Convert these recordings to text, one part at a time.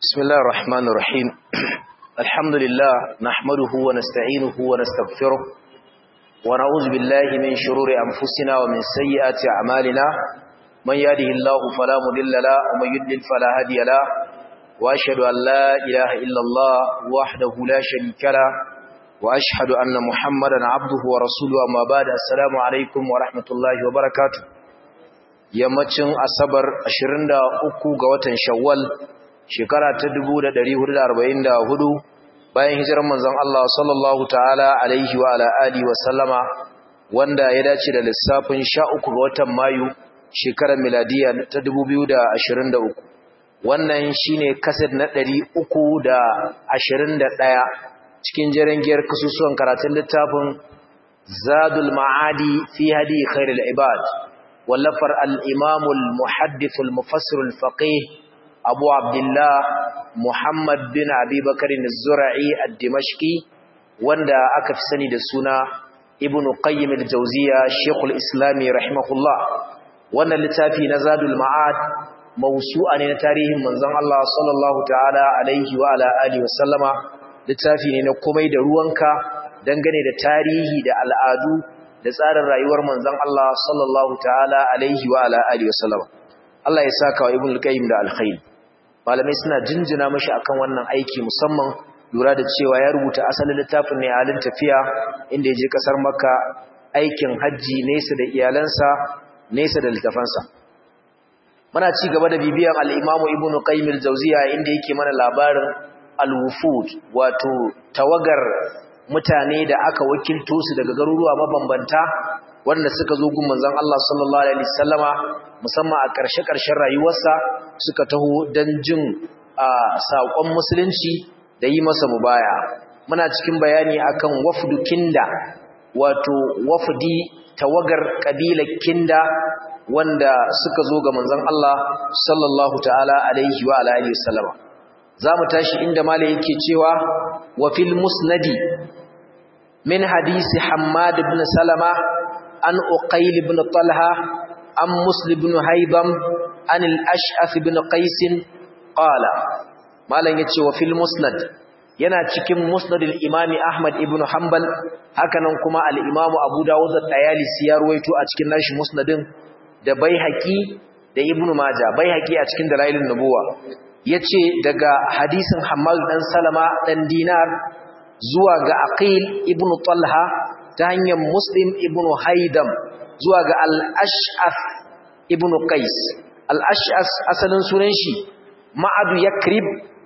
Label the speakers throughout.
Speaker 1: بسم الله الرحمن الرحيم الحمد لله نحمده ونستعينه ونستغفره ونعوذ بالله من شرور أنفسنا ومن سيئات أعمالنا من يهده الله فلا مضل له ومن يضلل فلا هادي له وأشهد أن لا إله إلا الله وحده لا شريك له وأشهد أن محمدا عبده ورسوله أما بعد السلام عليكم ورحمة الله وبركاته yammacin asabar 23 ga watan shawwal shekara ta 1444 bayan hijirar manzon Allah sallallahu ta'ala alaihi wa ala alihi wa sallama wanda ya dace da lissafin 13 ga watan mayu shekarar miladiya ta 2023 wannan shine kaset na 321 cikin jarangiyar kasusuwan karatun littafin zadul ma'adi fi hadi khairul ibad wallafar al-imam al-muhaddith al-mufassir al-faqih abu abdullah muhammad bin abi bakr az-zura'i ad-dimashqi wanda aka fi sani da suna ibn qayyim al-jawziya shaykhul islam rahimahullah wannan littafi na zadul ma'ad mawsu'a ne na tarihin manzon Allah sallallahu ta'ala alaihi wa ala alihi wa sallama littafi ne na komai da ruwanka dangane da tarihi da al'adu da tsarin rayuwar manzon Allah sallallahu ta'ala alaihi wa ala alihi wa sallama Allah ya saka wa ibn al-qayyim da alkhair malamai suna jinjina mashi akan wannan aiki musamman lura da cewa ya rubuta asalin littafin ne halin tafiya inda ya je kasar makka aikin hajji nesa da iyalansa nesa da littafansa muna ci gaba da bibiyan al-imamu ibnu qayyim al-jawziya inda yake mana labarin al-wufud wato tawagar mutane da aka wakilto su daga garuruwa mabambanta wanda suka zo gun manzon Allah sallallahu alaihi wasallama musamman a ƙarshe-ƙarshen rayuwarsa suka taho don jin saƙon musulunci da yi masa mubaya muna cikin bayani akan wafdu kinda wato wafdi tawagar ƙabilar kinda wanda suka zo ga manzon Allah sallallahu ta'ala alaihi wa alihi wasallama zamu tashi inda malai yake cewa wa fil musnadi min hadisi Hammad ibn Salama an Uqayl ibn Talha an Muslim ibn Haibam an al-Ash'ath ibn Qais qala malan yace wa fil musnad yana cikin musnad al-Imam Ahmad ibn Hanbal hakanan kuma al-Imam Abu Dawud at-Tayalisi ya ruwaito a cikin nashi musnadin da Baihaqi da Ibn Majah Baihaqi a cikin dalailin nubuwa yace daga hadisin Hammad dan Salama dan Dinar zuwa ga Aqil ibn Talha ta hanyar Muslim ibn Haidam zuwa ga Al-Ash'af ibn Qais Al-Ash'af asalin sunan shi Ma'adu Yakrib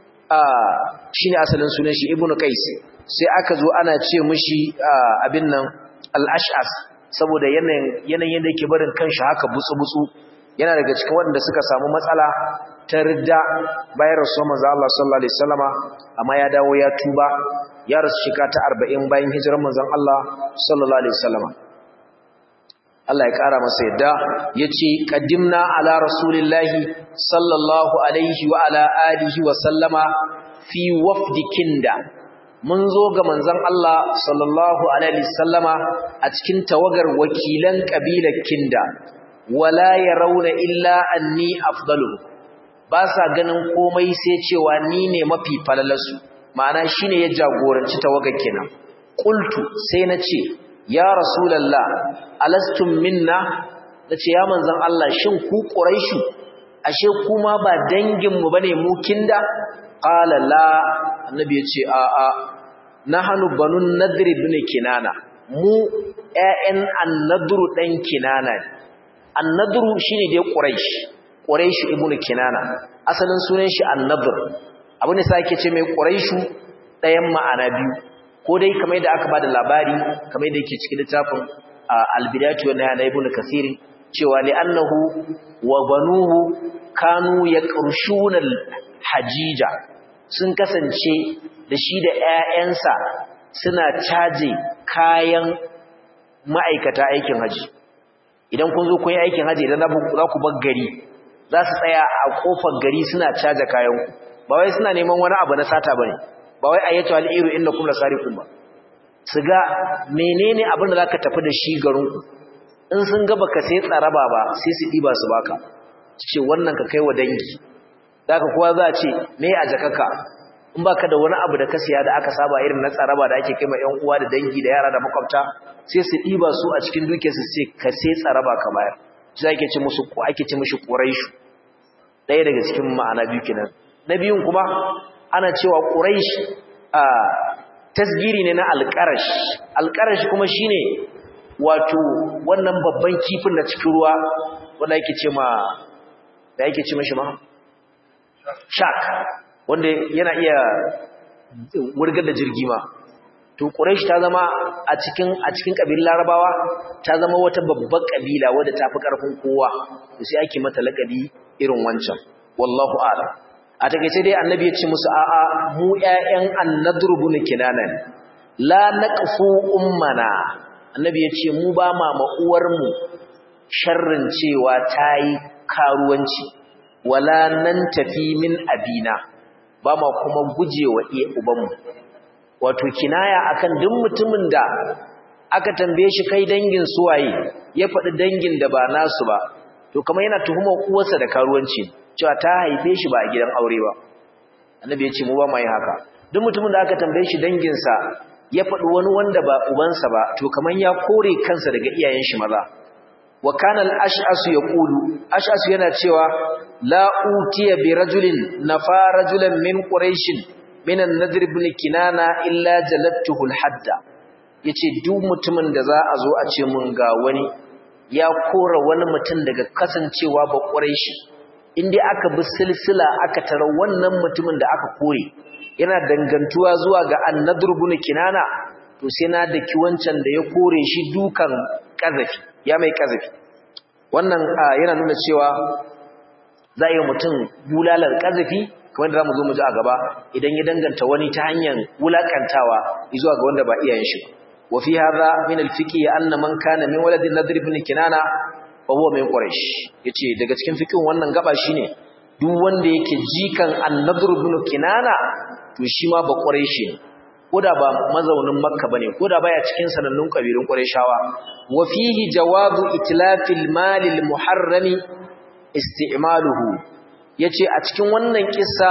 Speaker 1: shine asalin sunan shi ibn Qais sai aka zo ana ce mishi abin nan Al-Ash'af saboda yanayin yanayin da yake barin kanshi haka butsu-butsu yana daga cikin waɗanda suka samu matsala ta ridda bayan rasuwar manzo Allah sallallahu alaihi wasallama amma ya dawo ya tuba ya rasu shekara ta 40 bayan hijirar manzon Allah sallallahu alaihi wasallama Allah ya kara masa yadda yace qaddimna ala rasulillahi sallallahu alaihi wa ala alihi wa sallama fi wafdi kinda mun zo ga manzon Allah sallallahu alaihi wasallama a cikin tawagar wakilan kabilar kinda wala yarawna illa anni afdalu ba sa ganin komai sai cewa ni ne mafi falalarsu ma'ana shine ya jagoranci tawaga kenan qultu sai nace ya rasulullah alastum minna nace ya manzon Allah shin ku quraishu ashe kuma ba dangin mu bane mu kinda qala la annabi yace a a nahnu banun nadr ibn kinana mu ƴaƴan annadru dan kinana annadru shine dai quraish quraish ibn kinana asalin sunan shi annadr abin da sake ce mai quraishu ɗayan ma'ana biyu ko dai kamar da aka bada labari kamar da yake cikin littafin al-bidayatu wa nihaya ibn kathir cewa li annahu wa banuhu kanu yaqrushuna hajija sun kasance da shi da ƴaƴansa suna caje kayan ma'aikata aikin haji idan kun zo kun yi aikin haji idan za ku bar gari za su tsaya a kofar gari suna caje kayan ba wai suna neman wani abu na sata bane ba wai ayyatu al-iru innakum lasariqun ba su ga menene abin da zaka tafi da shi garin ku in sun ga baka sai tsaraba ba sai su diba su baka ce wannan ka kai wa dangi daga kowa za a ce me a jakaka in baka da wani abu da ka siya da aka saba irin na tsaraba da ake kai ma ƴan uwa da dangi da yara da makwabta sai su ɗiba su a cikin dukiyarsu sai ka sai tsaraba ka bayar shi ake ce musu ko ake ce mishi quraishu ɗaya daga cikin ma'ana biyu kenan na biyun kuma ana cewa quraish a tasgiri ne na alqarash alqarash kuma shine wato wannan babban kifin na cikin ruwa wanda yake ce ma da yake ce mishi ma shark wanda yana iya wurgar da jirgi ma to quraish ta zama a cikin a cikin kabilar larabawa ta zama wata babbar kabila wadda ta fi karfin kowa to sai ake mata lakabi irin wancan wallahu a'lam a takeice dai annabi ya ce musu a'a mu ƴaƴan annadru bin kinanan la naqfu ummana annabi ya ce mu ba ma uwar mu sharrin cewa tayi karuwanci wala nan tafi min abina ba ma kuma gujewa iya ubanmu wato kinaya akan duk mutumin da aka tambaye shi kai dangin suwaye ya faɗi dangin da ba nasu ba to kamar yana tuhumar uwarsa da karuwanci cewa ta haife shi ba a gidan aure ba annabi ya ce mu ba mu yi haka duk mutumin da aka tambaye shi danginsa ya faɗi wani wanda ba ubansa ba to kamar ya kore kansa daga iyayen shi maza wa kana al-ash'as yaqulu ash'as yana cewa la utiya bi rajulin nafa rajulan min quraish min an-nadr ibn kinana illa jalattuhu al-hadda yace duk mutumin da za a zo a ce mun ga wani ya kora wani mutum daga kasancewa ba quraishi indai aka bi silsila aka tara wannan mutumin da aka kore yana dangantuwa zuwa ga an-nadr ibn kinana to sai na daki wancan da ya kore shi dukan kazafi ya mai kazafi wannan yana nuna cewa za a yi mutum bulalar kazafi kamar da za mu zo mu ji a gaba idan ya danganta wani ta hanyar wulakantawa zuwa ga wanda ba iyayen shi wa fi hadha min al-fiqh anna man kana min waladin nadr ibn kinana fa huwa min quraish yace daga cikin fiqhin wannan gaba shine duk wanda yake jikan an-nadr ibn kinana to shi ma ba quraishi ne koda ba mazaunin makka bane koda baya cikin sanannun kabilun qurayshawa wa fihi jawabu itlafil malil muharrami isti'maluhu yace a cikin wannan kissa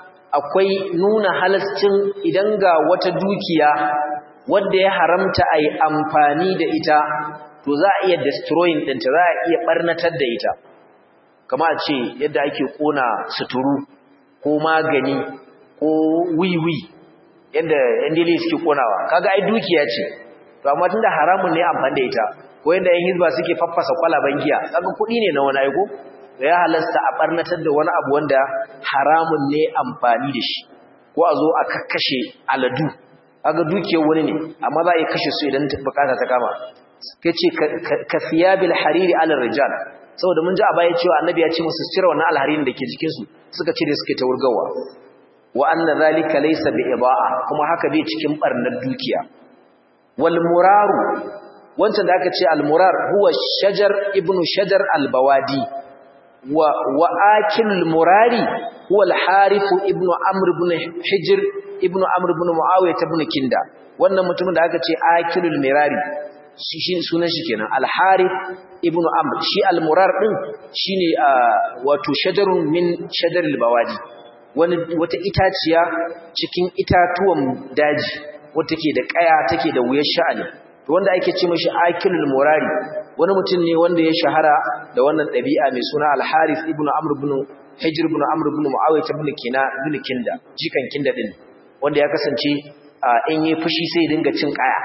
Speaker 1: akwai nuna halascin idan ga wata dukiya wanda ya haramta ai amfani da ita to za a iya destroying ɗinta za a iya barnatar da ita kama a ce yadda ake kona suturu ko magani ko wiwi yadda yan dile suke konawa kaga ai dukiya ce to amma tunda haramun ne amfani da ita ko yadda yan hizba suke faffasa kwalaban giya kaga kuɗi ne na wani aiko da ya halasta a barnatar da wani abu wanda haramun ne amfani da shi ko a zo a kakkashe aladu kaga dukiyar wani ne amma za a yi kashe su idan bukata ta kama kace ka siyabil hariri ala rijal saboda mun ji a baya cewa annabi ya ce musu cire wannan alharirin da ke jikin su suka cire suke ta wurgawa wa anna zalika laysa bi iba'a kuma haka bai cikin barnar dukiya wal muraru wancan da aka ce al murar huwa shajar ibnu shajar al bawadi wa wa akil murari huwa al harith ibnu amr ibn hijr ibnu amr ibn muawiyah ibn kinda wannan mutumin da aka ce akilul mirari shi sunan shi kenan al harith ibnu amr shi al murar din shine wato shajarun min shajaril bawadi wani wata itaciya cikin itatuwan daji wata ke da kaya take da wuyar sha'ani to wanda ake ce mashi akilul murari wani mutum ne wanda ya shahara da wannan ɗabi'a mai suna al-harith ibn amr ibn hijr ibn amr ibn muawiyah ibn kina ibn kinda jikan kinda din wanda ya kasance in yi fushi sai dinga cin kaya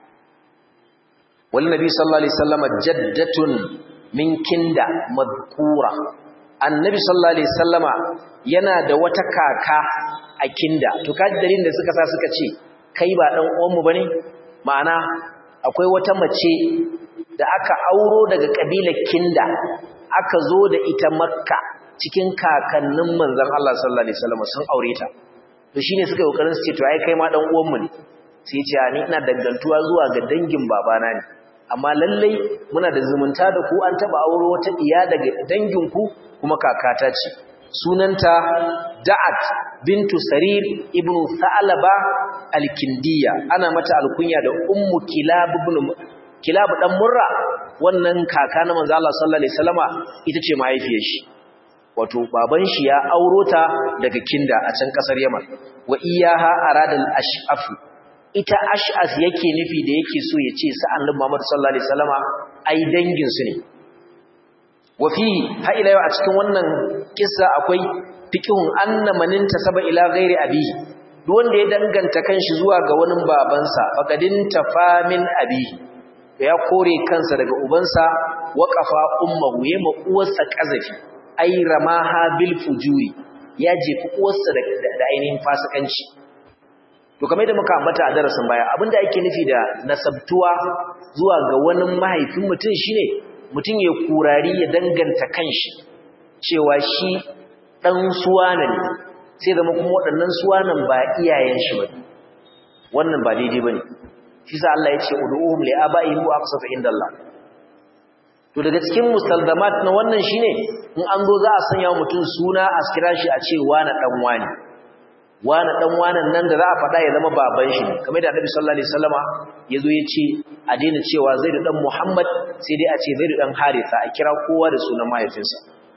Speaker 1: wal nabi sallallahu alaihi wasallam jaddatun min kinda madhkura annabi sallallahu alaihi wasallama yana da wata kaka a kinda to kaji dalilin da suka sa suka ce kai ba dan uwanmu bane ma'ana akwai wata mace da aka auro daga kabilar kinda aka zo da ita makka cikin kakannin manzon Allah sallallahu alaihi wasallam sun aure ta to shine suka kokarin su ce to ai kai ma dan uwanmu ne sai ya ce ni ina dangantuwa zuwa ga dangin babana ne amma lallai muna da zumunta da ku an taba auro wata iya daga dangin ku kuma kakata ce sunanta Da'at bintu Sarir ibn Sa'laba al-Kindiya ana mata alkunya da Ummu Kilab ibn Kilab dan Murra wannan kaka na manzo Allah sallallahu alaihi wasallama ita ce mahaifiyar shi wato baban shi ya auro ta daga kinda a can kasar yaman wa iyaha aradal ash'af ita ash'as yake nufi da yake so ya ce sa annabi Muhammad sallallahu alaihi wasallama ai dangin su ne wa fi ha ila yau a cikin wannan kissa akwai fiqhun anna manin tasaba ila ghairi abihi duk wanda ya danganta kanshi zuwa ga wani babansa faqadin tafamin abihi ya kore kansa daga ubansa waqafa ummuhu yema uwarsa kazafi ai ramaha bil fujuri ya jefi uwarsa da ainihin fasikanci to kamar da muka ambata a darasin baya abinda ake nufi da nasabtuwa zuwa ga wani mahaifin mutum shine mutum ya kurari ya danganta kanshi cewa shi dan suwana ne sai zama kuma waɗannan suwanan ba iyayen shi bane wannan ba daidai bane shi sa Allah ya ce ud'uhum li abaihim wa aqsatu indallah to daga cikin mustalzamat na wannan shine in an zo za a sanya wa mutum suna a kira shi a ce wani dan wani wani dan wanan nan da za a faɗa ya zama baban shi ne kamar da Annabi sallallahu alaihi wasallama yazo ya ce a daina cewa Zaid dan Muhammad sai dai a ce Zaid dan Haritha a kira kowa da sunan mahaifinsa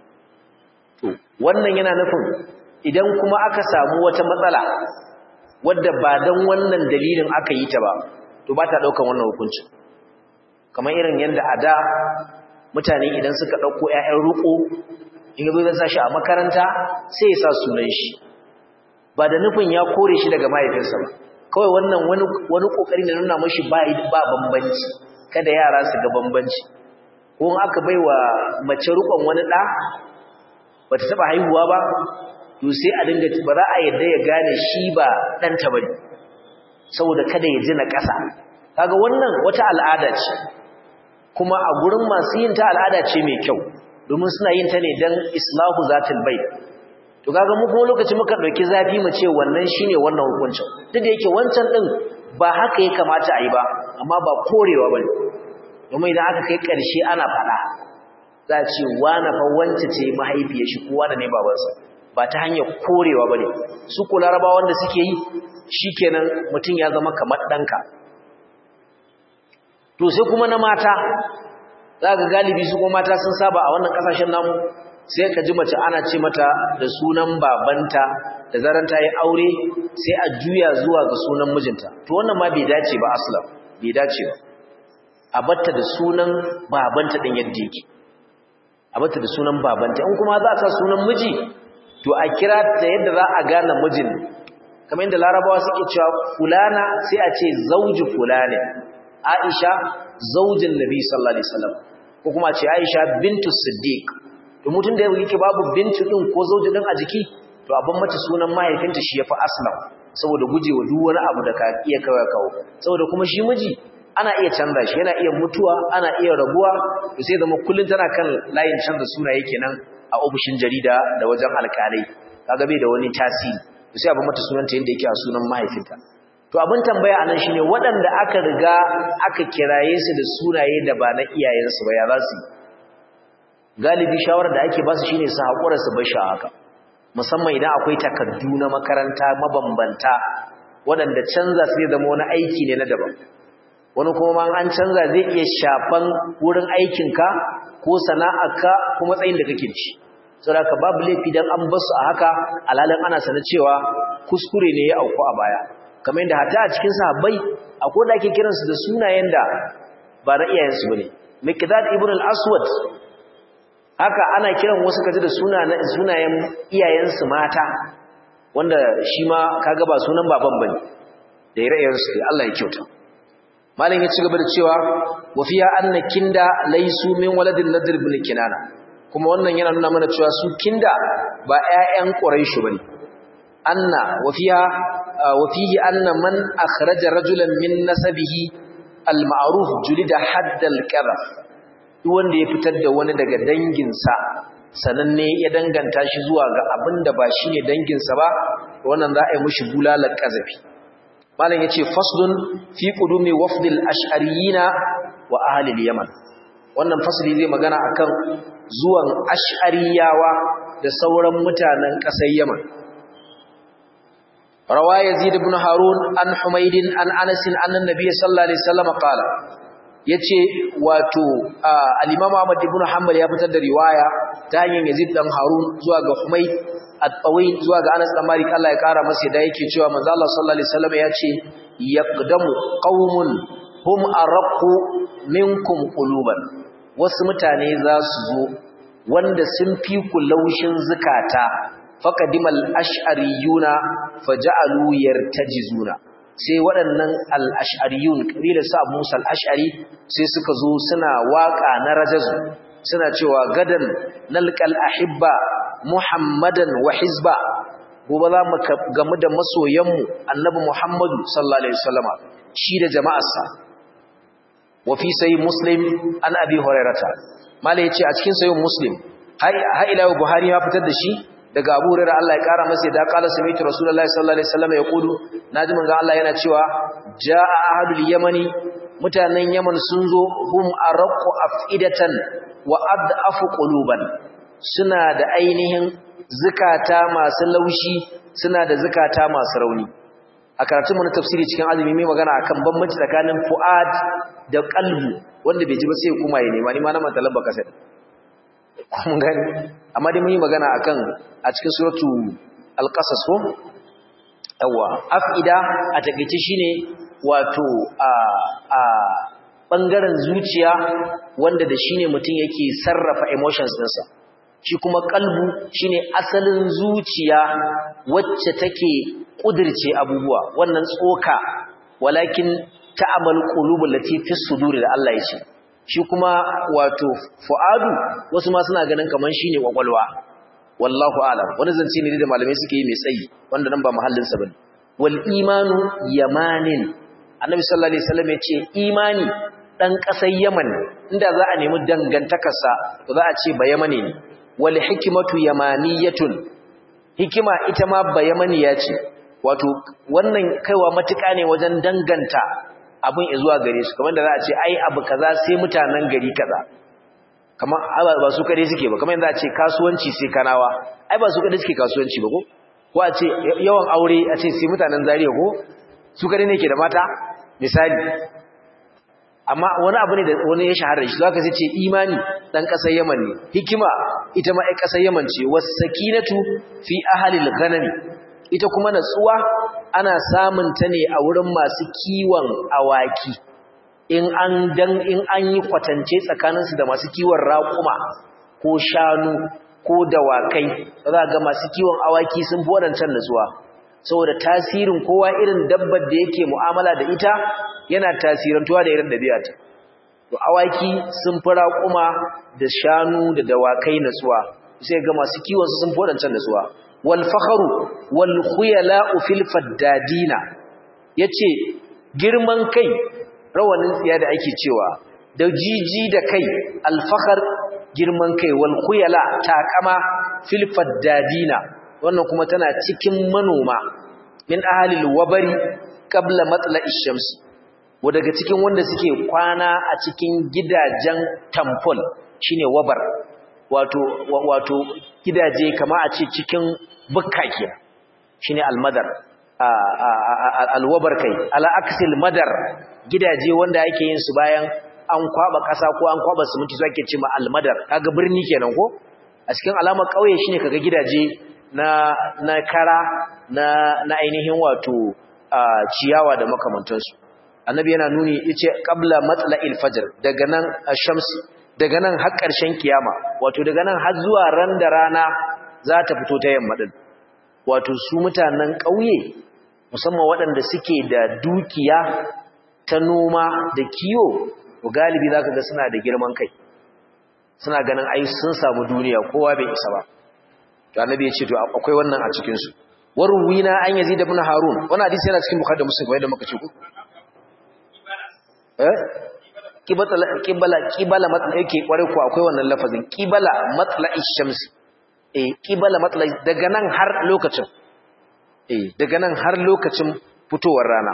Speaker 1: to wannan yana nufin idan kuma aka samu wata matsala wadda ba dan wannan dalilin aka yi ta ba to ba ta daukan wannan hukuncin kamar irin yanda a da mutane idan suka ɗauko ‘ya'yan ruko in yazo zai sa shi a makaranta sai ya sa sunan shi ba da nufin ya kore shi daga mahaifinsa ba kawai wannan wani ƙoƙari na nuna mashi ba ba bambanci kada yara su ga bambanci ko in aka bai wa mace rukon wani ɗa ba ta taɓa haihuwa ba to sai a dinga ba za a yadda ya gane shi ba ɗanta ba ne saboda kada ya ji na ƙasa kaga wannan wata al'ada ce kuma a gurin masu yin ta al'ada ce mai kyau domin suna yin ta ne don islahu zatul bai to kaga mu kuma lokaci muka dauki zafi mu ce wannan shine wannan hukuncin duk da yake wancan din ba haka ya kamata a yi ba amma ba korewa bane domin idan aka kai karshe ana fada za a ce wani fa wance ce mahaifiyar shi ko wani ne babansa ba ta hanyar korewa bane su ko larabawa wanda suke yi shikenan mutum ya zama kamar danka to sai kuma na mata za ga galibi su kuma mata sun saba a wannan kasashen namu sai ka ji mace ana ce mata da sunan babanta da zaran ta yi aure sai a juya zuwa ga sunan mijinta to wannan ma bai dace ba aslam bai dace ba a batta da sunan babanta din yadda yake a batta da sunan babanta in kuma za a sa sunan miji to a kira ta yadda za a gane mijin kamar yadda larabawa suke cewa fulana sai a ce zauji fulani Aisha zaujin Nabi sallallahu alaihi wasallam ko kuma ce Aisha bintu Siddiq to mutun da yake babu bintu din ko zauji din a jiki to abin mata sunan mahaifinta shi yafi aslam saboda gujewa duk wani abu da ka iya kawai kawo saboda kuma shi miji ana iya canza shi yana iya mutuwa ana iya rabuwa to sai zama kullun tana kan layin canza sunaye kenan a ofishin jarida da wajen alƙalai kaga bai da wani tasiri to sai abin mata sunanta yanda yake a sunan mahaifinta to abin tambaya anan shine waɗanda aka riga aka kiraye su da sunaye da ba na iyayensu ba ya za su galibi shawarar da ake ba su shine su haƙura su bar shi haka musamman idan akwai takardu na makaranta mabambanta waɗanda canza su zai zama wani aiki ne na daban wani kuma an canza zai iya shafan wurin aikinka ko sana'arka ko matsayin da kake ci saboda ka babu laifi dan an basu a haka alalin ana sanar cewa kuskure ne ya auku a baya kamar yadda hatta a cikin sahabbai akwai da ake kiransu da sunayen da ba na iyayensu bane Miqdad ibn al-Aswad haka ana kiran wasu kaji da sunayen iyayensu mata wanda shi ma kaga ba sunan baban bane da ire-irensu Allah ya kyauta malam ya ci gaba da cewa wa fiya anna kinda laysu min waladin nadr ibn kinana kuma wannan yana nuna mana cewa su kinda ba ƴaƴan quraish bane anna wa fiya wa fihi anna man akhraja rajulan min nasabihi al-ma'ruf julida haddal qadhaf duk wanda ya fitar da wani daga danginsa sananne ya danganta shi zuwa ga abinda ba shine danginsa ba wannan za a yi mishi bulalar kazafi malam yace faslun fi qudumi wafdil ash'ariyina wa ahli al-yaman wannan fasli zai magana akan zuwan ash'ariyawa da sauran mutanen ƙasar yaman rawa yazid ibn harun an humayd an anas anna nabiy sallallahu alaihi wasallam qala yace wato al-Imam Ahmad ibn Hanbal ya fitar da riwaya ta hanyar Yazid dan Harun zuwa ga Humayd at-Tawil zuwa ga Anas dan Malik Allah ya kara masa da yake cewa manzo Allah sallallahu alaihi wasallam yace yaqdamu qaumun hum arqu minkum quluban wasu mutane za su zo wanda sun fi ku laushin zukata faqadimal ash'ariyuna faja'alu yartajizuna sai waɗannan al-ash'ariyun kabila sa Abu Musa al-Ash'ari sai suka zo suna waka na rajazu suna cewa gadan nalqal ahibba muhammadan wa hizba gobe za mu gamu da masoyanmu annabi muhammadu sallallahu alaihi wasallama shi da jama'arsa wa fi sahih muslim an abi hurairata mala yace a cikin sahih muslim har ila buhari ya fitar da shi daga abu hurairah Allah ya kara masa da qala sami'tu rasulullahi sallallahu alaihi wasallama yaqulu naji manzo Allah yana cewa jaa ahadul yamani mutanen yaman sun zo hum arqu afidatan wa ad'afu quluban suna da ainihin zukata masu laushi suna da zukata masu rauni a karatunmu na tafsiri cikin azumi mai magana akan bambanci tsakanin fu'ad da qalbu wanda bai ji ba sai kuma ya nema ni ma na matalan baka sai kun gani amma dai mun yi magana akan a cikin suratu al-qasas ko yawa afida a takeice shine wato a a bangaren zuciya wanda da shine mutum yake sarrafa emotions ɗinsa shi kuma kalbu shine asalin zuciya wacce take kudirce abubuwa wannan tsoka walakin ta'amal qulubul lati fi suduri da Allah yace shi kuma wato fuadu wasu ma suna ganin kaman shine kwakwalwa wallahu a'lam wani zance ne da malamai suke yi mai tsayi wanda nan ba mahallin sa bane wal imanu yamanin annabi sallallahu alaihi wasallam yace imani dan kasar yaman inda za a nemi dangantakarsa to za a ce ba yamane ne wal hikmatu yamaniyatun hikima ita ma ba yamaniya ce wato wannan kaiwa matuƙa ne wajen danganta abin zuwa gare su kamar da za a ce ai abu kaza sai mutanen gari kaza kamar ba su kare suke ba kamar yadda a ce kasuwanci sai kanawa ai ba su kare suke kasuwanci ba ko ko a ce yawan aure a ce sai mutanen zariya ko su kare ne ke da mata misali amma wani abu ne da wani ya shahara shi zaka ce imani dan kasar Yaman ne hikima ita ma ai kasar Yaman ce wasakinatu fi ahli al-ghanami ita kuma natsuwa ana samun ta ne a wurin masu kiwon awaki in an dan in an yi kwatance tsakaninsu da masu kiwon raƙuma ko shanu ko dawakai za ga masu kiwon awaki sun fi waɗancan natsuwa saboda tasirin kowa irin dabbar da yake mu'amala da ita yana tasirantuwa da irin ɗabi'ata to awaki sun fi raƙuma da shanu da dawakai natsuwa sai ga masu kiwon su sun fi waɗancan natsuwa wal fakharu wal khuyala'u fil faddadina yace girman kai rawanin tsiya da ake cewa da jiji da kai al fakhar girman kai wal khuyala taqama fil faddadina wannan kuma tana cikin manoma min ahalil wabari qabla matla'ish shams wa daga cikin wanda suke kwana a cikin gidajen temple shine wabar wato wato gidaje kama a ce cikin bukka kenan shine almadar alwabar kai ala aksil madar gidaje wanda ake yin su bayan an kwaba kasa ko an kwaba siminti su ake ce ma almadar kaga birni kenan ko a cikin alamar kauye shine kaga gidaje na na kara na na ainihin wato ciyawa da makamantansu annabi yana nuni yace qabla matla'il fajr daga nan ash-shams daga nan har ƙarshen kiyama wato daga nan har zuwa ran da rana za ta fito ta yamma din wato su mutanen ƙauye musamman waɗanda suke da dukiya ta noma da kiyo galibi zaka ga suna da girman kai suna ganin ai sun samu duniya kowa bai isa ba to annabi ya ce to akwai wannan a cikin su warwina an yazid ibn harun wannan hadisi yana cikin bukhari da muslim wanda muka ce ku eh kibala kibala kibala matla yake kware ku akwai wannan lafazin kibala matla'i shams eh kibala matla'i daga nan har lokacin eh daga nan har lokacin fitowar rana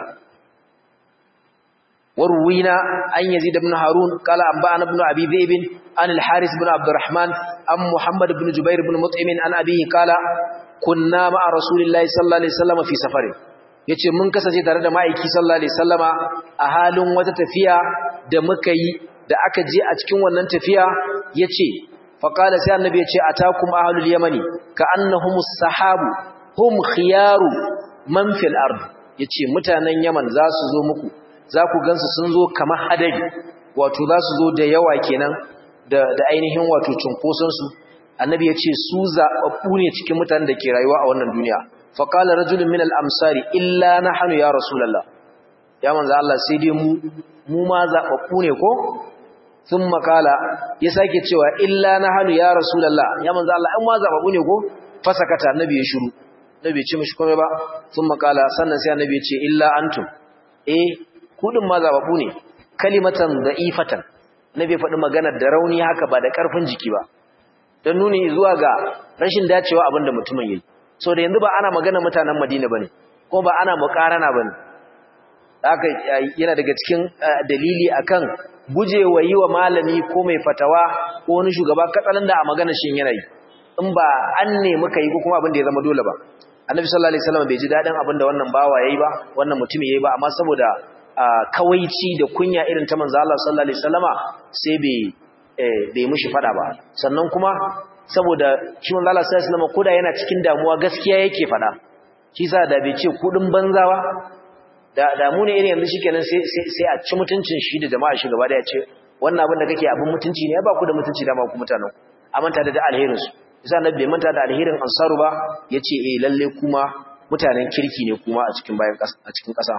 Speaker 1: warwina an yazid ibn harun qala anba'ana ibn abi dhib an al-haris ibn abdurrahman am muhammad ibn jubair ibn mut'im an abihi qala kunna ma'a rasulillahi sallallahu alaihi wasallam fi safarin yace mun kasance tare da ma'aiki sallallahu alaihi wasallama a halin wata tafiya da muka yi da aka je a cikin wannan tafiya yace faqala sai annabi yace atakum ahlul yamani ka annahumus sahabu hum khiyaru man fil ard yace mutanen yaman za su zo muku za ku gansu sun zo kamar hadari wato za su zo da yawa kenan da da ainihin wato cunkoson su annabi yace su zababbu ne cikin mutanen da ke rayuwa a wannan duniya faqala rajulun min al amsari illa nahnu ya rasulullah ya manzo Allah sai dai mu mu ma zababbu ne ko sun makala ya sake cewa illa na hannu ya rasulallah ya manzo Allah an ma zababu ne ko fasakata annabi ya shiru annabi ya ce mishi komai ba sun makala sannan sai annabi ya ce illa antum eh kudin ma zababu ne kalimatan da'ifatan annabi ya faɗi maganar da rauni haka ba da ƙarfin jiki ba don nuni zuwa ga rashin dacewa abin da mutumin yayi so da yanzu ba ana magana mutanen Madina bane ko ba ana muƙarana bane haka yana daga cikin dalili akan gujewa yi wa malami ko mai fatawa ko wani shugaba katsalan da a magana shin yanayi in ba an ne muka yi ko kuma abin da ya zama dole ba annabi sallallahu alaihi wasallam bai ji dadin abin da wannan bawa yayi ba wannan mutum yayi ba amma saboda kawaici da kunya irin ta manzo Allah sallallahu alaihi wasallama sai bai bai mushi fada ba sannan kuma saboda shi manzo Allah sallallahu alaihi wasallama koda yana cikin damuwa gaskiya yake fada shi sa da bai ce kudin banzawa da damu ne irin yanzu shikenan sai sai a ci mutuncin shi da jama'a shi gaba da ya ce wannan abin da kake abin mutunci ne ba ku da mutunci da ma ku mutanen a manta da alherin su yasa annabi bai manta da alherin ansaru ba yace eh lalle kuma mutanen kirki ne kuma a cikin bayan a cikin kasa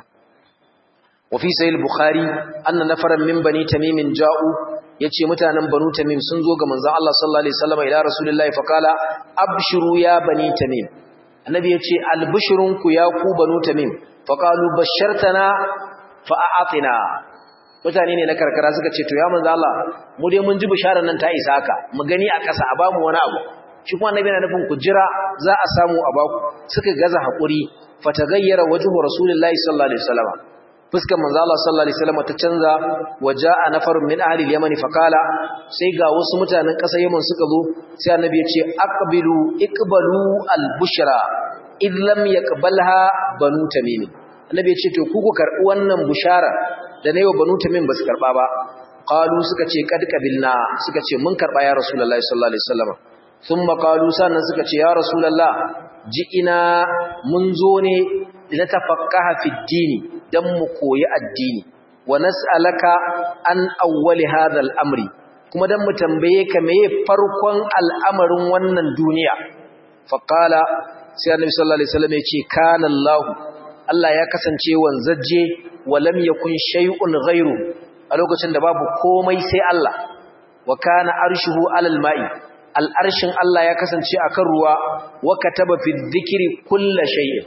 Speaker 1: wa fi sahih bukhari anna nafaran min bani tamim ja'u yace mutanen banu tamim sun zo ga manzon Allah sallallahu alaihi wasallam ila rasulullahi faqala abshiru ya bani tamim annabi yace albushrunku ya ku banu tamim faƙalu bashartana fa'a'atina mutane ne na karkara suka ce to ya manzo Allah mu dai mun ji bisharar nan ta isa haka mu gani a ƙasa a bamu wani abu shi kuma annabi yana nufin ku jira za a samu a baku suka gaza hakuri fatagayyara wajhu rasulullahi sallallahu alaihi wasallam fuskar manzo Allah sallallahu alaihi wasallam ta canza waja'a nafarun min ahli al-yaman faqala sai ga wasu mutanen ƙasar Yaman suka zo sai annabi ya ce aqbilu iqbalu al-bushra id lam yaqbalha banu tamim annabi ya ce to ku ku karbi wannan bushara da nayi wa banu tamim basu karba ba qalu suka ce kad qabilna suka ce mun karba ya rasulullahi sallallahu alaihi wasallam thumma qalu sannan suka ce ya rasulullah ji'ina mun zo ne da tafaqaha fi dini dan mu koyi addini wa nas'alaka an awwali hadha al-amri kuma dan mu tambaye ka meye farkon al'amarin wannan duniya faqala sai annabi sallallahu alaihi wasallam ya ce kana Allah Allah ya kasance wanzaje wa lam yakun shay'un ghairu a lokacin da babu komai sai Allah wa kana arshuhu alal ma'i al'arshin Allah ya kasance akan ruwa wa kataba fi dhikri kulli shay'in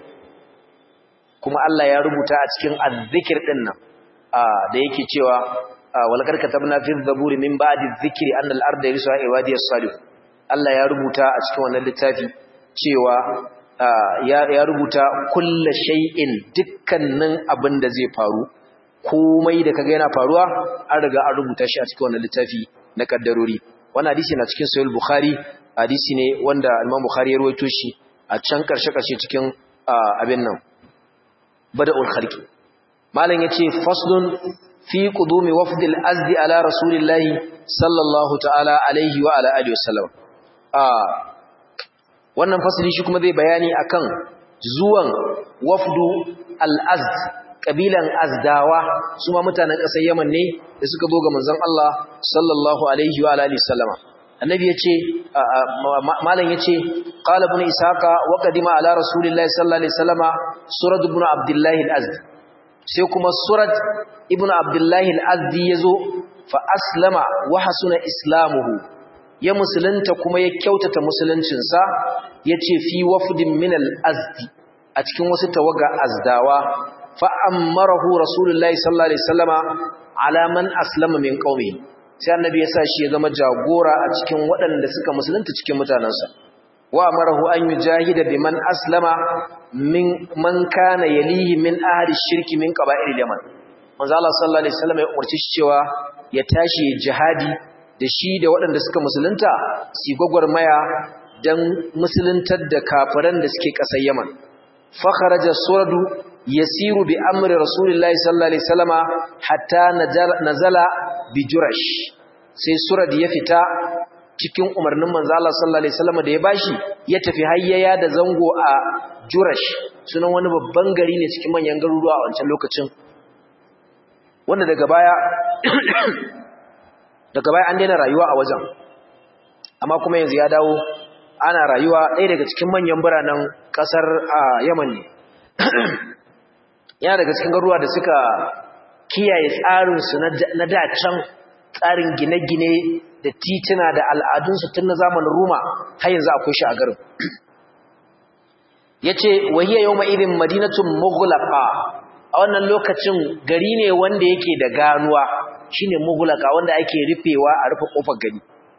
Speaker 1: kuma Allah ya rubuta a cikin azzikir din nan da yake cewa walakar katabna fi dhaburi min ba'di dhikri anna al-arda yarisuha ibadiyas salih Allah ya rubuta a cikin wannan littafi cewa ya rubuta kulla shay'in dukkanin abin da zai faru komai da kaga yana faruwa an riga an rubuta shi a cikin wannan littafi na kaddarori wannan hadisi na cikin sahih bukhari hadisi ne wanda Imam Bukhari ya rawaito shi a can karshe karshe cikin abin nan bada'ul khalqi malam yace faslun fi qudumi wafdil azdi ala rasulillahi sallallahu ta'ala alaihi wa ala alihi wasallam wannan fasali shi kuma zai bayani akan zuwan wafdu al-azd kabilan azdawa su ma mutanen ƙasar Yaman ne da suka zo ga manzon Allah sallallahu alaihi wa alihi sallama annabi yace malam yace qala ibn isaqa wa qadima ala rasulillahi sallallahu alaihi wasallama surad ibn abdullah al-azd sai kuma surad ibn abdullah al-azdi yazo fa aslama wa hasuna islamuhu ya musulunta kuma ya kyautata musuluncinsa ya ce fi wafdin min al-azdi a cikin wasu tawaga azdawa fa'ammarahu rasulullahi sallallahu alaihi wasallama ala man aslama min qaumi sai annabi ya sa shi ya zama jagora a cikin waɗanda suka musulunta cikin mutanansa wa amarahu an yujahida biman aslama min man kana yalihi min ahli shirki min qaba'il yaman manzo Allah sallallahu alaihi wasallam ya umarci shi cewa ya tashi jihadi da shi da waɗanda suka musulunta su gwagwarmaya don musuluntar da kafiran da suke ƙasar Yaman. Fakharaja suradu yasiru bi amri rasulillahi sallallahu alaihi wasallama hatta nazala bi jurash sai surad ya fita cikin umarnin manzo Allah sallallahu alaihi wasallama da ya bashi ya tafi hayyaya da zango a jurash sunan wani babban gari ne cikin manyan garuruwa a wancan lokacin wanda daga baya daga baya an daina rayuwa a wajen amma kuma yanzu ya dawo ana rayuwa ɗaya daga cikin manyan biranen ƙasar Yaman ne yana daga cikin garuruwa da suka kiyaye tsarinsu na dacan tsarin gine-gine da tituna da al'adunsu tun na zamanin Roma har yanzu akwai shi a garin ya ce wahiyar yau ma'irin madinatun mugulaka a wannan lokacin gari ne wanda yake da ganuwa shine mugulaka wanda ake rufewa a rufe kofar gari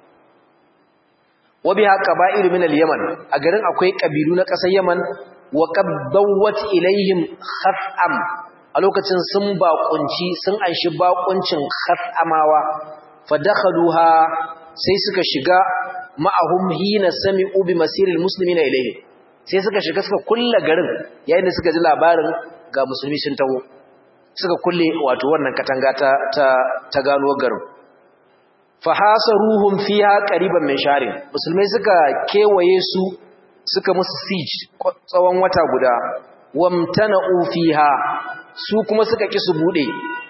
Speaker 1: wabi haka ba'iru min al-yaman a garin akwai kabilu na ƙasar yaman wa qad dawwat ilaihim khaf'am a lokacin sun baƙunci sun anshi baƙuncin khaf'amawa fadakhaluha sai suka shiga ma'ahum hina sami'u bi masiril muslimina ilaihim sai suka shiga suka kulle garin yayin da suka ji labarin ga musulmi sun taho suka kulle wato wannan katanga ta ta, ta gano garin fahasaruhum fiha qariban min sharin musulmai suka kewaye su suka musu siege tsawon wata guda wamtana'u fiha su kuma suka ki su bude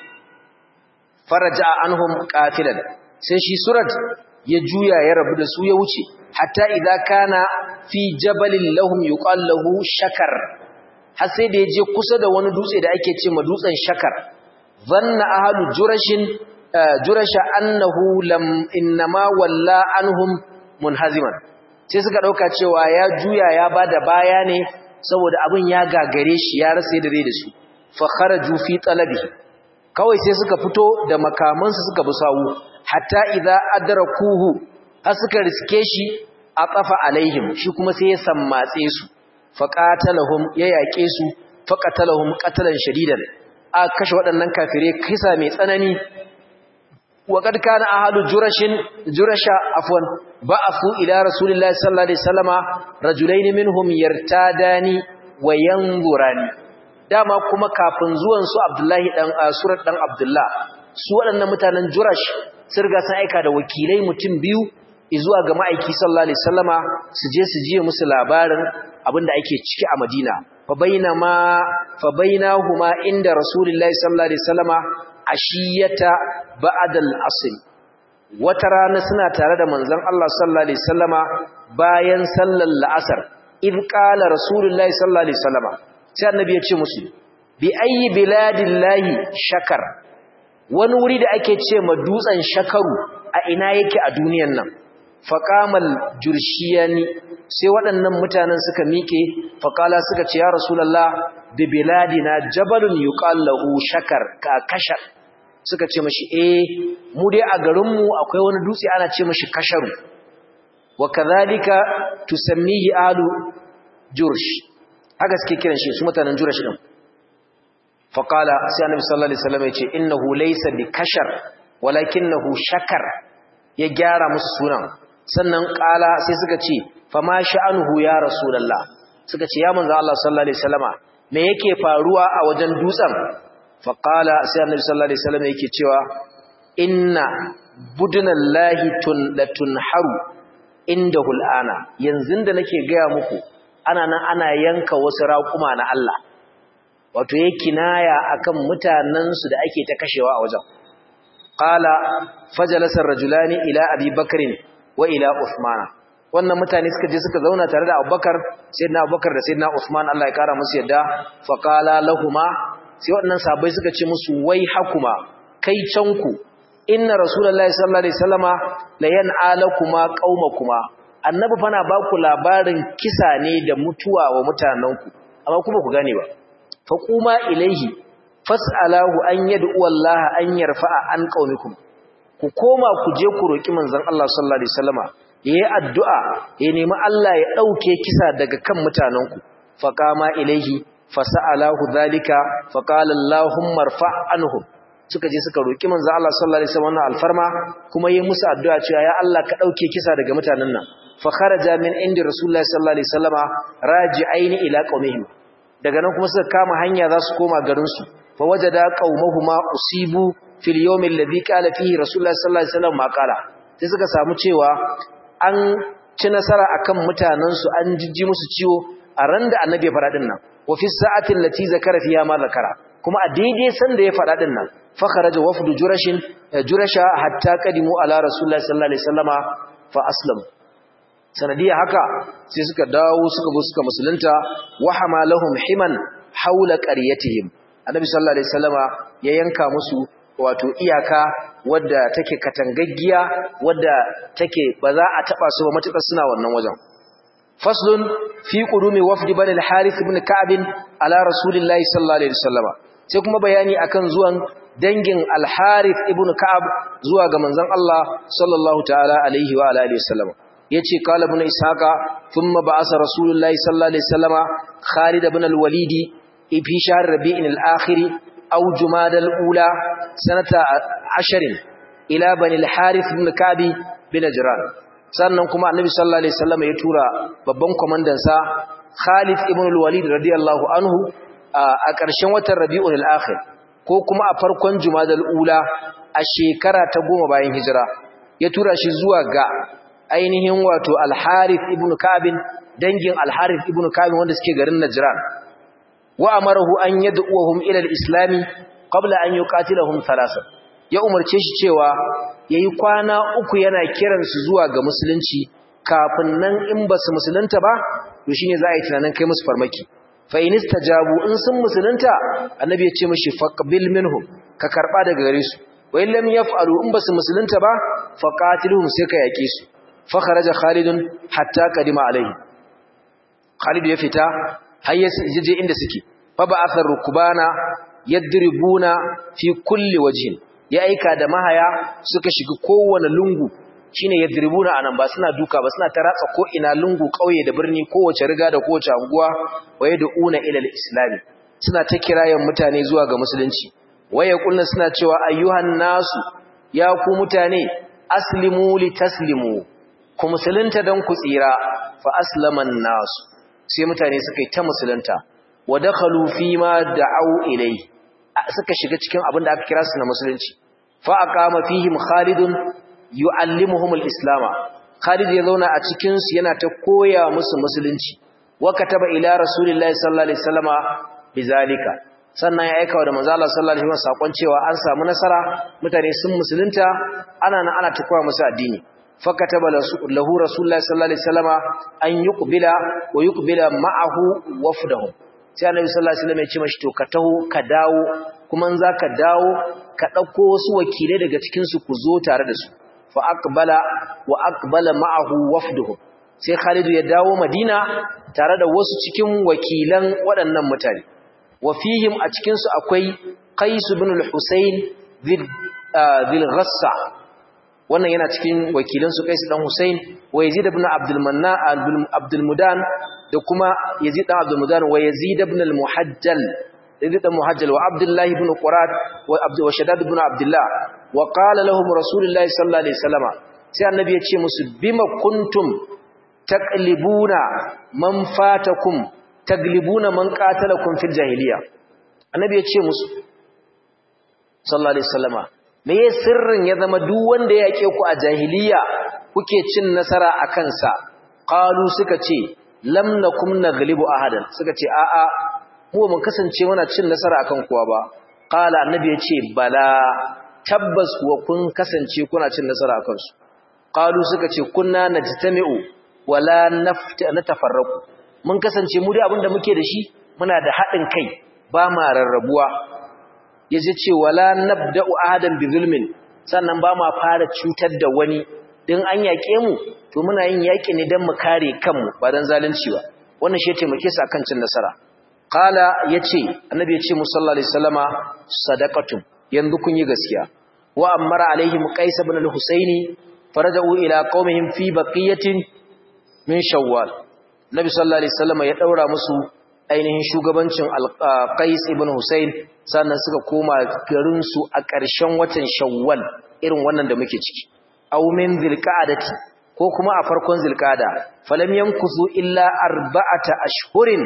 Speaker 1: faraja anhum qatilan sai shi surat ya juya ya rabu da su ya wuce hatta idza kana fi jabalin lahum yuqal lahu shakar har sai da yaje kusa da wani dutse da ake ce ma dutsen shakar zanna ahlu jurashin jurasha annahu lam inma walla anhum munhaziman sai suka dauka cewa ya juya ya bada baya ne saboda abin ya gagare shi ya rasa yadda zai da su fa kharaju fi talabi kawai sai suka fito da makamansu suka bi sawu hatta idza adrakuhu har suka riske shi a tsafa alaihim shi kuma sai ya sammatse su faqatalahum ya yake su faqatalahum qatalan shadidan a kashe waɗannan kafire kisa mai tsanani wa kad kana ahlu jurashin jurasha afwan ba'athu ila rasulillahi sallallahu alaihi wasallama rajulain minhum yartadani wa yanzurani dama kuma kafin zuwan su abdullahi dan surat dan abdullah su waɗannan mutanen jurash sun riga sun aika da wakilai mutum biyu zuwa ga ma'aiki sallallahu alaihi wasallama su je su jiye musu labarin abinda ake ciki a Madina fa bainama fa bainahuma inda rasulullahi sallallahu alaihi wasallama ashiyata ba'da al-asr wata rana suna tare da manzon Allah sallallahu alaihi wasallama bayan sallar la'asar in qala rasulullahi sallallahu alaihi wasallama sai annabi ya ce musu bi ayyi biladillahi shakar wani wuri da ake ce ma dutsen shakaru a ina yake a duniyan nan faqamal jurshiyani sai waɗannan mutanen suka miƙe faqala suka ce ya rasulullah bi biladina jabalun yuqal lahu shakar ka kashar suka ce mashi eh mu dai a garin mu akwai wani dutse ana ce mashi kasharu wa kadhalika tusammihi alu jursh haka suke kiran shi su mutanen jursh din faƙala sai annabi sallallahu alaihi wasallam ya ce innahu laysa bi kashar walakinahu shakar ya gyara musu sunan sannan ƙala sai suka ce fama sha'anuhu ya rasulullah suka ce ya manzo Allah sallallahu alaihi wasallama me yake faruwa a wajen dutsen faqala sai annabi sallallahu alaihi wasallam yake cewa inna budnallahi tun latunharu indahu al'ana yanzu da nake gaya muku ana nan ana yanka wasu raƙuma na Allah wato ya kinaya akan mutanensu da ake ta kashewa a wajen qala fajalasa rajulani ila abi bakrin wa ila usmana wannan mutane suka je suka zauna tare da abubakar sayyidina abubakar da sayyidina usman Allah ya kara musu yadda fa qala lahumu sai wannan sahabbai suka ce musu wai hakuma kai canku inna rasulullahi sallallahu alaihi wasallama la yan'alakuma qaumakuma annabi fa na ba ku labarin kisa ne da mutuwa wa mutanenku amma kuma ku gane ba faquma ilaihi fas'alahu an yad'u Allah an yarfa'a an qaumikum ku koma ku je ku roki manzon Allah sallallahu alaihi wasallama yayi addu'a ya nemi Allah ya dauke kisa daga kan mutanenku faqama ilaihi fas'alahu dhalika faqala Allahumma irfa' anhum suka je suka roki manzon Allah sallallahu alaihi wasallam alfarma kuma yayi musu addu'a cewa ya Allah ka dauke kisa daga mutanen nan fa kharaja min indi rasulullahi sallallahu alaihi wasallama raji'aini ila qaumihim daga nan kuma suka kama hanya za su koma garin su fa wajada qaumahuma usibu fil yawm alladhi qala fihi rasulullah sallallahu alaihi wasallam ma qala sai suka samu cewa an ci nasara akan mutanen su an jijji musu ciwo a ran da annabi ya fara din nan wa fi sa'ati allati zakara fiha ma zakara kuma a daidai san da ya fara din nan fa kharaja wafdu jurashin jurasha hatta qadimu ala rasulullah sallallahu alaihi wasallama fa aslamu sanadiya haka sai suka dawo suka zo suka musulunta wa hamalahum himan haula qaryatihim annabi sallallahu alaihi wasallama ya yanka musu wato iyaka wadda take katangaggiya wadda take ba za a taba su ba matuƙar suna wannan wajen faslun fi qudumi wafdi bani al-harith ibn ka'b ala rasulillahi sallallahu alaihi wasallama sai kuma bayani akan zuwan dangin al-harith ibn ka'ab zuwa ga manzon Allah sallallahu ta'ala alaihi wa alihi wasallama yace qala ibn ishaqa thumma ba'asa rasulullahi sallallahu alaihi wasallama khalid ibn al-walid fi shahr rabi'in al-akhir aw jumad al-ula sanata 10 ila bani al-harith ibn ka'b bin najran sannan kuma annabi sallallahu alaihi wasallama ya tura babban komandan sa khalid ibn al-walid radiyallahu anhu a ƙarshen watan rabi'un al-akhir ko kuma a farkon jumadal ula a shekara ta goma bayan hijira ya tura shi zuwa ga ainihin wato al-harith ibn kabin dangin al-harith ibn kabin wanda suke garin najran wa amarahu an yad'uhum ila al-islam qabla an yuqatilahum thalatha ya umarce shi cewa yayi kwana uku yana kiran su zuwa ga musulunci kafin nan in basu musulunta ba to shine za a yi tunanin kai musu farmaki fa in istajabu in sun musulunta annabi ya ce mishi faqbil minhum ka karba daga gare su wa in lam yaf'alu in basu musulunta ba faqatiluhum sai ka yake su fa kharaja khalidun hatta qadima alaihi khalid ya fita har ya je inda suke fa ba'atha rukbana yadribuna fi kulli wajhin ya aika da mahaya suka shiga kowane lungu shine yadribuna anan ba suna duka ba suna taratsa ko ina lungu kauye da birni kowace riga da kowace anguwa waye da una ila al suna ta kirayen mutane zuwa ga musulunci waye kullu suna cewa ayyuhan nasu ya ku mutane aslimu li taslimu ku musulunta dan ku tsira fa aslaman nasu sai mutane suka yi ta musulunta wa dakhalu fi ma da'u ilai suka shiga cikin abin da aka kira su na musulunci fa aqama fihim khalidun yu'allimuhum al-islam Khalid ya zauna a cikin su yana ta koya musu musulunci wa kataba ila rasulillahi sallallahu alaihi wasallama bizalika sannan ya aika da manzo Allah sallallahu alaihi wasallam sakon cewa an samu nasara mutane sun musulunta ana nan ana ta koya musu addini fa kataba lahu rasulullahi sallallahu alaihi wasallama an yuqbila wa yuqbila ma'ahu wafdahum sai annabi sallallahu alaihi wasallam ya ce mashi to ka taho ka dawo kuma in zaka dawo ka dauko wasu wakilai daga cikin su ku zo tare da su fa aqbala wa aqbala ma'ahu wafduhu sai Khalid ya dawo Madina tare da wasu cikin wakilan waɗannan mutane wa fihim a cikin su akwai Qais ibn al-Husayn dhil Ghassa wannan yana cikin wakilan su Qais dan Husayn wa Yazid ibn Abdul Manna Abdul Mudan da kuma Yazid dan Abdul Mudan wa Yazid ibn al-Muhajjal Yazid ibn Muhajjal wa Abdullah ibn Qurat wa Abd wa Shaddad ibn Abdullah wa qala lahum Rasulullahi sallallahu alaihi wasallam sai annabi ya ce musu bima kuntum taqlibuna man fatakum taglibuna man qatalakum fil jahiliya annabi ya ce musu sallallahu alaihi wasallama me ya sirrin ya zama duk wanda ya yake ku a jahiliya kuke cin nasara a kansa qalu suka ce lam nakum naglibu ahadan suka ce a a mu mun kasance muna cin nasara akan kowa ba qala annabi ya ce bala tabbas kuwa kun kasance kuna cin nasara akan su qalu suka ce kunna najtami'u wala natafarraqu mun kasance mu da abinda muke da shi muna da haɗin kai ba ma rarrabuwa yace ce wala nabda'u ahadan bi zulmin sannan ba ma fara cutar da wani din an yake mu to muna yin yaki ne dan mu kare kanmu ba dan zalunci ba wannan shi taimake su akan cin nasara qala yace annabi yace musalla alaihi wasallama sadaqatun yanzu kun yi gaskiya wa amara alaihim qais ibn al-husaini faraja'u ila qaumihim fi baqiyatin min shawwal nabi sallallahu alaihi wasallama ya daura musu ainihin shugabancin al-qais ibn husain sannan suka koma garin su a ƙarshen watan shawwal irin wannan da muke ciki aw min zilqa'dati ko kuma a farkon zilqa'da falam yankusu illa arba'ata ashhurin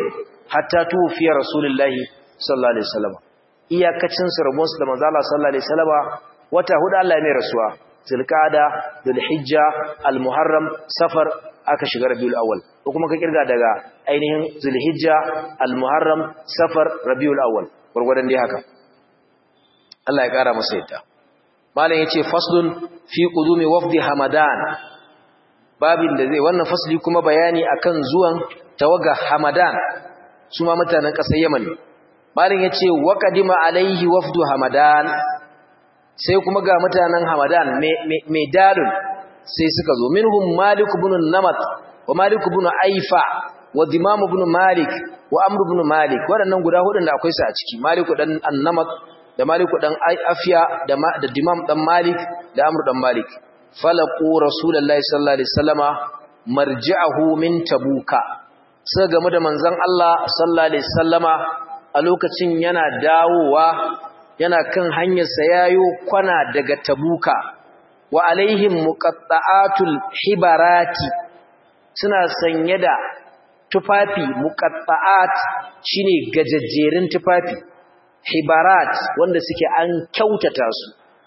Speaker 1: hatta tufiya rasulullahi sallallahu alaihi wasallam iyakacin su rabon su da manzo Allah sallallahu alaihi wasallam wata hudu Allah ya mai rasuwa zulqa'ada dhulhijja almuharram safar aka shiga rabiul awwal ko kuma ka kirga daga ainihin zulhijja almuharram safar rabiul awwal gurgurdan dai haka Allah ya kara masa yadda malam yace faslun fi qudumi wafdi hamadan babin da zai wannan fasli kuma bayani akan zuwan tawaga hamadan su ma mutanen ƙasar yaman malam yace wa qadima alaihi wafdu hamadan sai kuma ga mutanen hamadan mai dalil sai suka zo minhum malik ibn namat wa malik ibn aifa wa dimam ibn malik wa amr ibn malik waɗannan guda hudun da akwai su a ciki malik dan annamat da malik dan afiya da da dimam dan malik da amr dan malik falaqu rasulullahi sallallahu alaihi wasallama marji'ahu min tabuka sai game da manzon Allah sallallahu alaihi wasallama a lokacin yana dawowa yana kan hanyarsa yayo kwana daga tabuka wa alaihim muqatta'atul hibarati suna sanye da tufafi muqatta'at shine gajajjerin tufafi hibarat wanda suke an kyautata su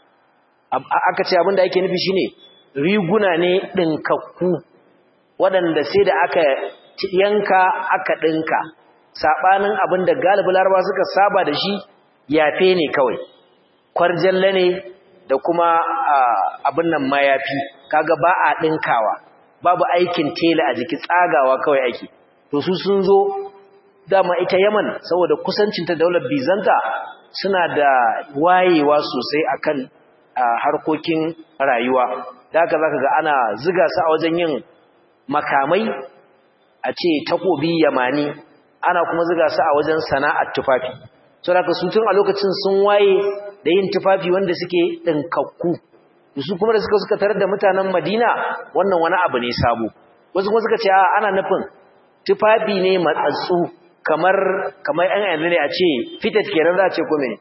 Speaker 1: aka ce abinda ake nufi shine riguna ne dinkakku waɗanda sai da aka yanka aka dinka sabanin abinda galibi laraba suka saba da shi yafe ne kawai kwarjalle ne da kuma abin nan mayafi kaga ba a dinkawa babu aikin tela a jiki tsagawa kawai ake to su sun zo dama ita Yaman saboda kusancinta daular Bizanta suna da wayewa sosai akan harkokin rayuwa da haka zaka ga ana ziga su a wajen yin makamai a ce takobi yamani ana kuma ziga su a wajen sana'ar tufafi saboda su tun a lokacin sun waye da yin tufafi wanda suke dinkakku su kuma da suka suka tarar da mutanen Madina wannan wani abu ne sabo wasu kuma suka ce ana nufin tufafi ne matsatsu kamar kamar an yanzu ne a ce fitat kenan za a ce ko mene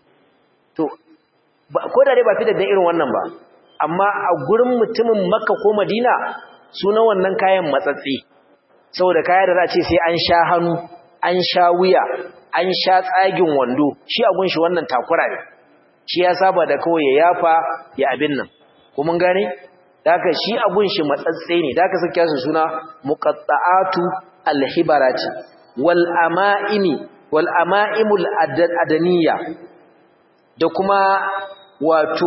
Speaker 1: to ko da dai ba fitat da irin wannan ba amma a gurin mutumin Makka ko Madina suna wannan kayan matsatsi saboda kaya da za a ce sai an sha hannu an sha wuya an sha tsagin wando shi a gunshi wannan takura ne shi ya saba da kawai ya yafa ya abin nan ko mun gane daga shi a gunshi matsatse ne daga sake su suna muqatta'atu alhibarati wal ama'imi wal ama'imul adaniya da kuma wato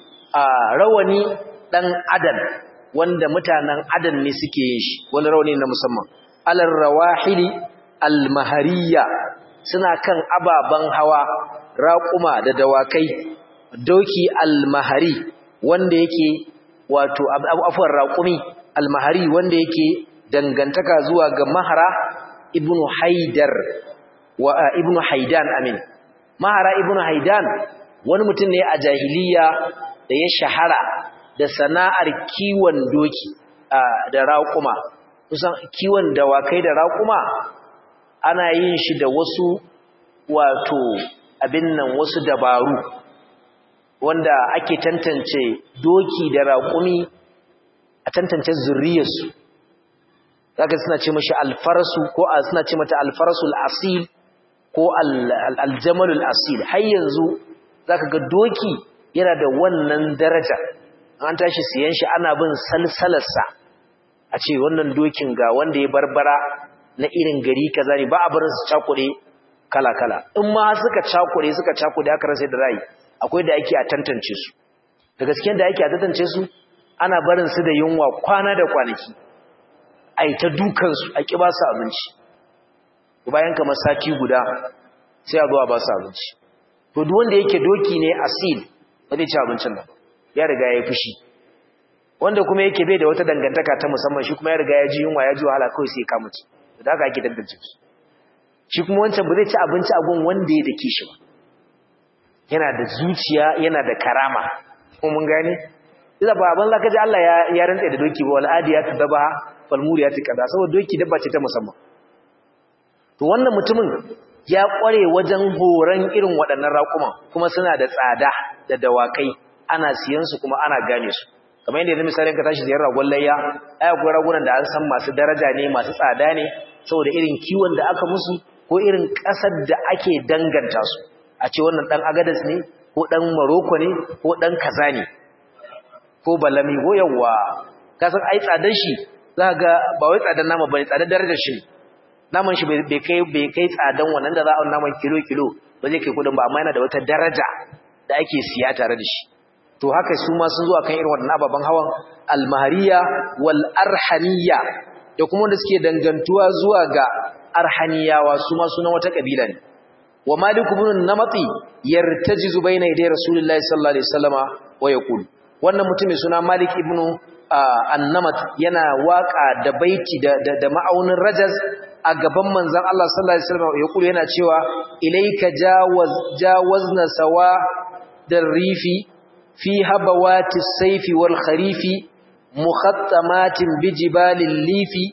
Speaker 1: rawani dan adan wanda mutanen adan ne suke yin shi wani rawani na musamman alar rawahili almahariya suna kan ababen hawa raƙuma da dawakai doki almahari wanda yake wato afwan raƙumi almahari wanda yake dangantaka zuwa ga mahara ibnu haidar wa ibnu haidan amin mahara ibnu haidan wani mutum ne a jahiliya da ya shahara da sana'ar kiwon doki da raƙuma kusan kiwon dawakai da raƙuma ana yin shi da wasu wato abin nan wasu dabaru wanda ake tantance doki da raƙumi a tantance zurriyarsu zaka suna ce mashi alfarasu ko suna ce mata alfarasul asil ko aljamalul asil har yanzu zaka ga doki yana da wannan daraja an tashi siyan shi ana bin salsalarsa a ce wannan dokin ga wanda ya barbara na irin gari kaza ne ba a barin su cakure kala-kala in ma suka cakure suka cakure aka rasa da rai akwai da ake a tantance su da gaskiyar da ake a tantance su ana barin su da yunwa kwana da kwanaki a yi ta dukansu a ƙi ba su abinci bayan kamar sati guda sai a zuwa ba su abinci to duk wanda yake doki ne asil ba zai ci abincin nan ya riga ya yi fushi wanda kuma yake bai da wata dangantaka ta musamman shi kuma ya riga ya ji yunwa ya ji wahala kawai sai ya kama ci da haka ake tantance su shi kuma wancan ba zai ci abinci a gun wanda ya dake shi ba yana da zuciya yana da karama ko mun gane idan ba ban zaka ji Allah ya ya rantsa da doki ba wal adiyat daba fal muriyat kaza saboda doki dabba ce ta musamman to wannan mutumin ya kware wajen horon irin waɗannan raƙuma kuma suna da tsada da dawakai ana siyan su kuma ana gane su kamar yadda yanzu misalin ka tashi ziyar ragon layya ai akwai ragunan da an san masu daraja ne masu tsada ne saboda irin kiwon da aka musu ko irin ƙasar da ake danganta su a ce wannan ɗan agadas ne ko ɗan maroko ne ko ɗan kaza ne ko balami ko yawa kasan ai tsadar shi za ga ba wai tsadar nama ba ne tsadar darajar shi naman shi bai kai bai kai tsadan wannan da za a naman kilo kilo ba zai kai kudin ba amma yana da wata daraja da ake siya tare da shi to haka su ma sun zo akan irin wannan ababen hawan almahariya wal arhaniya da kuma wanda suke dangantuwa zuwa ga arhaniyawa su ma sunan wata kabila ne wa malik ibn namati yartajizu baina yaday rasulullahi sallallahu alaihi wasallama wa yaqul wannan mutumin suna malik ibn annamat yana waka da baiti da da ma'aunin rajaz a gaban manzon Allah sallallahu alaihi wasallam yaqul yana cewa ilayka jawaz jawazna sawa rifi fi habawati sayfi wal kharifi mukhattamatin bijibalil lifi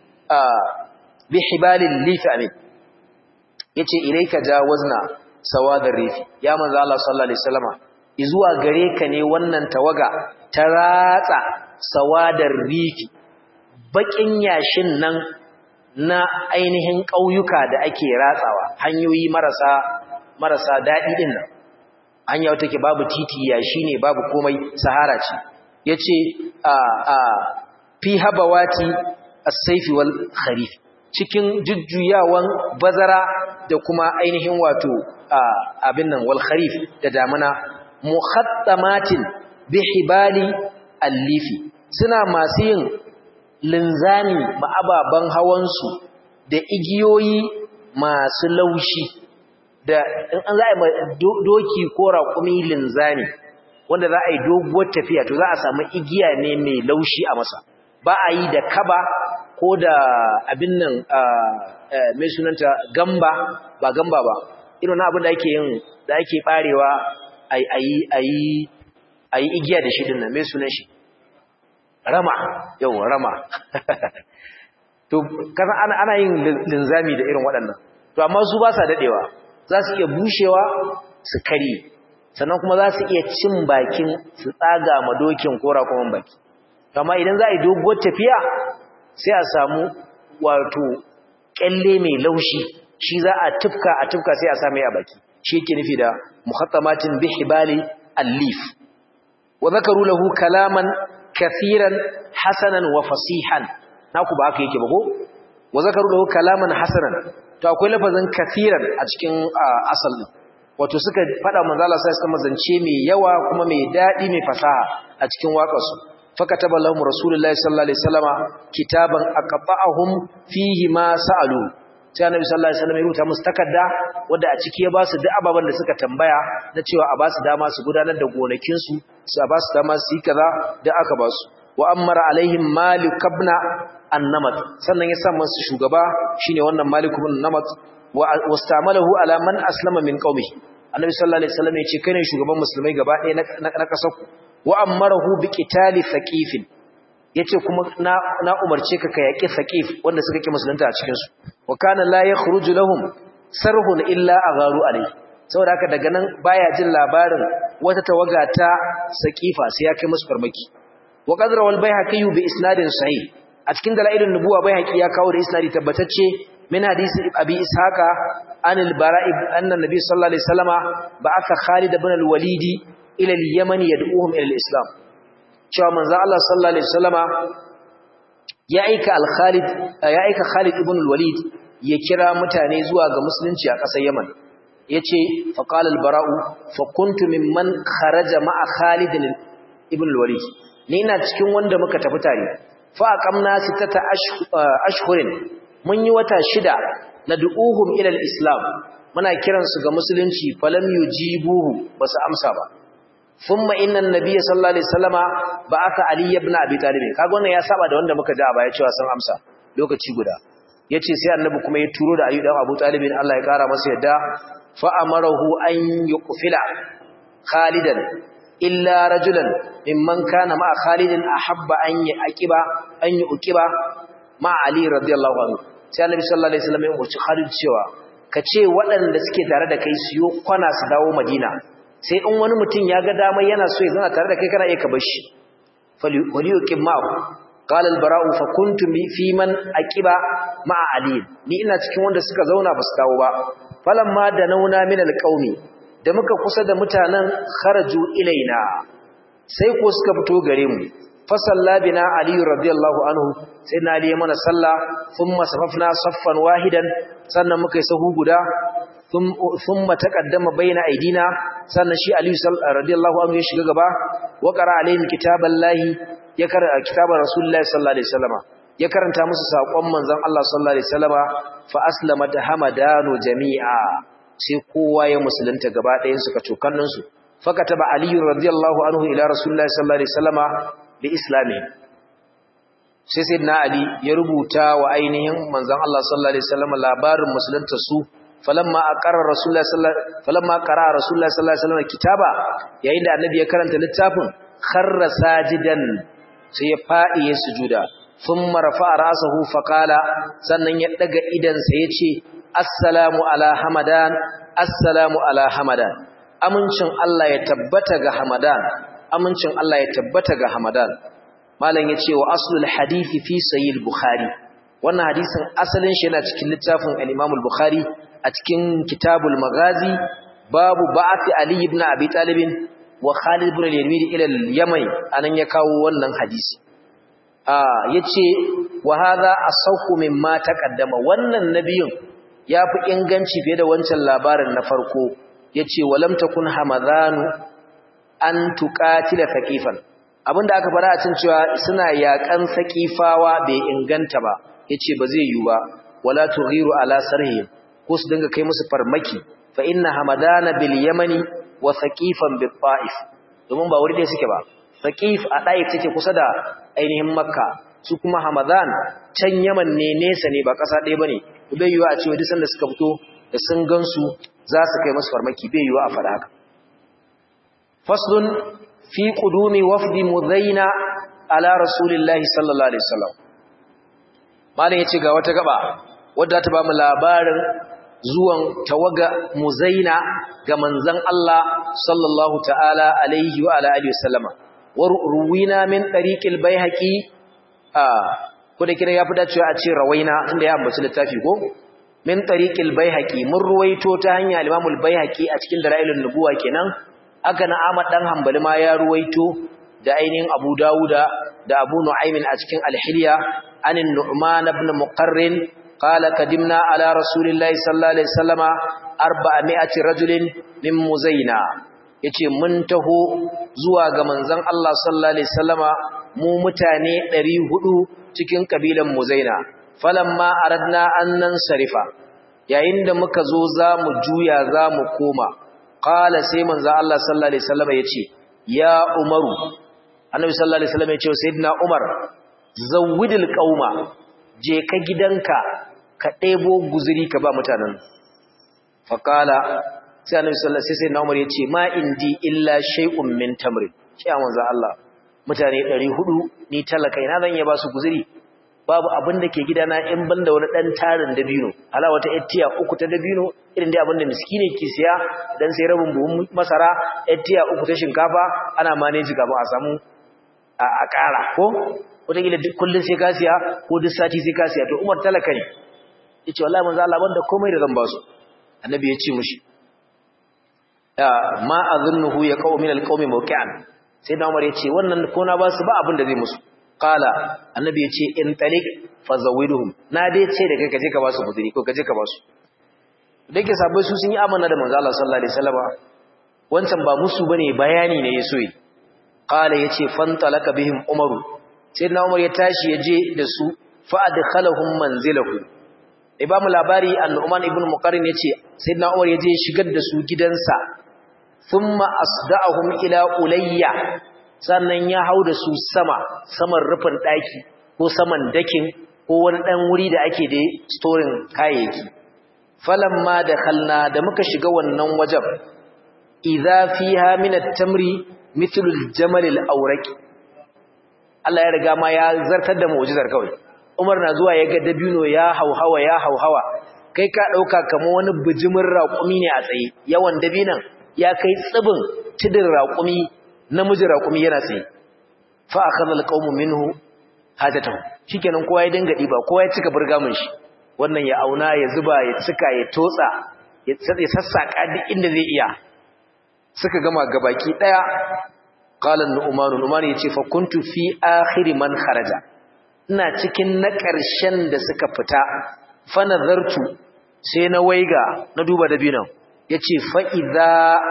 Speaker 1: bihibalil lifi amin yace ilayka jawazna sawadar rifi ya manzo Allah sallallahu alaihi wasallama izuwa gare ka ne wannan tawaga ta ratsa sawadar rifi bakin yashin nan na ainihin ƙauyuka da ake ratsawa hanyoyi marasa marasa daɗi din nan hanya wata ke babu titi yashi ne babu komai sahara ce yace a a fi habawati as-sayfi wal kharif cikin jujjuyawan bazara da kuma ainihin wato abin nan wal kharif da damuna muhattamatin bihibali allifi suna masu yin linzami ma'ababan hawansu da igiyoyi masu laushi da in an za a yi doki ko raƙumi linzami wanda za a yi doguwar tafiya to za a samu igiya ne mai laushi a masa ba a yi da kaba ko da abin nan mai sunanta gamba ba gamba ba irin abin da ake yin da ake barewa a yi igiya da shi din nan mai sunan shi rama yau rama to kasan ana, ana yin linzami da irin waɗannan to amma su ba sa daɗewa za su iya bushewa su kare sannan kuma za su iya cin bakin su tsaga ma dokin ko rakuman baki amma idan za a yi doguwar tafiya sai a samu wato kyalle mai laushi shi za a tufka a tufka sai a same a baki shi yake nufi da muhattamatin bihibali allif wa zakaru lahu kalaman kathiran hasanan wa fasihan naku ba haka yake ba ko wa zakaru lahu kalaman hasanan to akwai lafazin kathiran a cikin asal din wato suka fada manzo Allah sai suka mazance mai yawa kuma mai dadi mai fasaha a cikin waƙarsu fakataba lahum rasulullahi sallallahu alaihi wasallama kitaban aqta'ahum fihi ma sa'alu sai annabi sallallahu alaihi wasallam ya rubuta musu takarda wanda a ciki ya ba su duk ababan da suka tambaya na cewa a ba su dama su gudanar da gonakin su su a ba su dama su yi kaza da aka ba su wa amara alaihim malik ibn an-namat sannan ya sa musu shugaba shine wannan malik ibn namat wa wastamalahu ala man aslama min qaumihi annabi sallallahu alaihi wasallam ya ce kai ne shugaban musulmai gaba ɗaya na ƙasar ku wa amarahu bi qitali thaqifin yace kuma na na umarce ka ka yaki thaqif wanda suka ki musulunta a cikin su wa kana la yakhruju lahum sarhun illa agharu alayhi saboda haka daga nan baya jin labarin wata tawaga ta saqifa sai ya kai musu farmaki wa qadra wal bayhaqi bi isnadin sahih a cikin dalailun nubuwa bayhaqi ya kawo da isnadi tabbatacce min hadisi abi ishaqa an al-bara'i anna nabiy sallallahu alaihi wasallama ba'atha khalid ibn al-walid ila al-yaman yad'uhum ila al-islam cewa manzo Allah sallallahu alaihi wasallama ya aika al-khalid ya aika khalid ibn al-walid ya kira mutane zuwa ga musulunci a ƙasar yaman yace fa qala al-bara'u fa kuntu mimman kharaja ma'a khalid ibn al-walid ni ina cikin wanda muka tafi tare fa aqamna sitata ashhurin mun yi wata shida nad'uhum ila al-islam muna kiransu ga musulunci falam yujibuhu basu amsa ba thumma inna an-nabiy sallallahu alaihi wasallama ba'atha ali ibn abi talib kaga wannan ya saba da wanda muka ji a baya cewa sun amsa lokaci guda yace sai annabi kuma ya turo da ali dan abu talib Allah ya kara masa yadda fa amarahu an yuqfila khalidan illa rajulan mimman kana ma khalidin ahabba an yaqiba an yuqiba ma ali radiyallahu anhu sai annabi sallallahu alaihi wasallam ya umarci Khalid cewa ka ce waɗanda suke tare da kai siyo kwana su dawo Madina sai in wani mutum ya ga dama yana so ya zana tare da kai kana iya ka bar shi fali yuqim ma'ahu qala al-bara'u fa kuntu fi man aqiba ma'a ali ni ina cikin wanda suka zauna basu dawo ba falamma da nauna min al-qaumi da muka kusa da mutanen kharaju ilaina sai ko suka fito gare mu fa sallabina ali radiyallahu anhu sai na ali mana salla thumma safafna saffan wahidan sannan muka yi sahu guda thumma taqaddama baina aidina sannan shi ali radiyallahu anhu ya shiga gaba wa qara alaihim kitaballahi ya karanta kitabar rasulullahi sallallahu alaihi wasallama ya karanta musu sakon manzon Allah sallallahu alaihi wasallama fa aslamat hamadanu jami'a sai kowa ya musulunta gaba ɗayan suka cokannin su fakataba ali radiyallahu anhu ila rasulullahi sallallahu alaihi wasallama bi islami sai sayyidina ali ya rubuta wa ainihin manzon Allah sallallahu alaihi wasallama labarin musulunta su falamma aqarra rasulullahi sallallahu falamma qara rasulullahi sallallahu alaihi wasallama kitaba yayin da annabi ya karanta littafin kharra sajidan sai ya faɗi ya sujuda thumma rafa'a ra'sahu faqala sannan ya daga idan sa yace assalamu ala hamadan assalamu ala hamadan amincin Allah ya tabbata ga hamadan amincin Allah ya tabbata ga hamadan malam yace wa aslul hadisi fi sahih bukhari wannan hadisin asalin shi yana cikin littafin al-Imam al-Bukhari a cikin kitabul magazi babu ba'ati ali ibn abi talib wa Khalid ibn al-Walid ila al-Yaman anan ya kawo wannan hadisi ah yace wa hadha asawhu mimma taqaddama wannan nabiyin yafi inganci fiye da wancan labarin na farko yace walam takun hamadanu an tuqatila thaqifan abinda aka fara a cikin cewa suna yakan saqifawa bai inganta ba yace ba zai yi ba wala tughiru ala sarhihim ko su dinga kai musu farmaki fa inna hamadana bil yamani wa thaqifan bil ta'if domin ba wuri dai suke ba thaqif a ta'if take kusa da ainihin makka su kuma hamadan can yaman ne nesa ne ba kasa ɗaya bane bai yiwa a cewa duk sanda suka fito da sun gansu za su kai musu farmaki bai yiwa a fara haka faslun fi qudumi wafdi muzaina ala rasulillahi sallallahu alaihi wasallam malam yace ga wata gaba wadda ta ba mu labarin zuwan tawaga muzaina ga manzon Allah sallallahu ta'ala alaihi wa ala alihi wasallama wa ruwina min tariqil baihaqi ah ko da kira yafi dacewa a ce rawaina inda ya ambaci littafi ko min tariqil baihaqi mun ruwaito ta hanya al-imam al-baihaqi a cikin dalailun nubuwa kenan aka na Ahmad dan Hanbali ma ya ruwaito da ainihin Abu Dawuda da Abu Nu'aym a cikin al-Hilya anin Nu'man ibn Muqarrin قال قدمنا على رسول الله صلى الله عليه وسلم 400 رجل من مزينا yace mun taho zuwa ga manzon Allah sallallahu alaihi wasallama mu mutane 400 cikin kabilan Muzaina falamma aradna annan sarifa yayin da muka zo zamu juya zamu koma qala sai manzon Allah sallallahu alaihi wasallama yace ya Umaru Annabi sallallahu alaihi wasallama yace sayyidina Umar zawwidil qauma je ka gidanka ka ɗebo guzuri ka ba mutanen faƙala sai annabi sallallahu alaihi wasallam Umar yace ma indi illa shay'un min tamrin shi a manzo Allah mutane 400 ni talaka ina zan iya ba su guzuri babu abin da ke gidana in banda wani dan tarin dabino ala wata ettiya uku ta dabino irin dai abin da miskine ke siya dan sai rabin buhun masara ettiya uku ta shinkafa ana manage gaba a samu a ƙara ko wataƙila duk kullum sai ka siya ko duk sati sai ka siya to umar talaka ne ya ce wallahi manzo Allah banda komai da zan ba su annabi ya ce mushi ma azunnuhu ya qaw min alqawmi mawqi'an sai da umar ya ce wannan ko na ba su ba abin da zai musu qala annabi ya ce in taliq fazawiduhum na dai ce da kai kaje ka ba su guduri ko kaje ka ba su dake sabai su sun yi amana da manzo Allah sallallahu alaihi wasallam wancan ba musu bane bayani ne yaso yi qala yace fantalaka bihim umaru sayyidina umar ya tashi ya je da su fa adkhalahum manzilahu ibamu labari an-nu'man ibn muqarrin yace sayyidina umar ya je shigar da su gidansa thumma asda'ahum ila ulayya sannan ya hau da su sama saman rufin daki ko saman dakin ko wani dan wuri da ake da storing kayayyaki falamma dakhalna da muka shiga wannan wajen idza fiha min at-tamri mithlu al-jamal al-awraqi Allah ya riga ma ya zartar da mu'jizar kawai Umar na zuwa ya ga dabino ya hauhawa ya hauhawa kai ka dauka kamar wani bijimin raƙumi ne a tsaye yawan dabinan ya kai tsibin tidin raƙumi namiji raƙumi yana tsaye fa akhadha alqawmu minhu hajatahu shikenan kowa ya dinga diba kowa ya cika burgamin shi wannan ya auna ya zuba ya cika ya totsa ya sassaka duk inda zai iya suka gama gabaki daya qala nu'man nu'man yace fa kuntu fi akhir man kharaja ina cikin na ƙarshen da suka fita fa nazartu sai na waiga na duba dabinan yace fa idza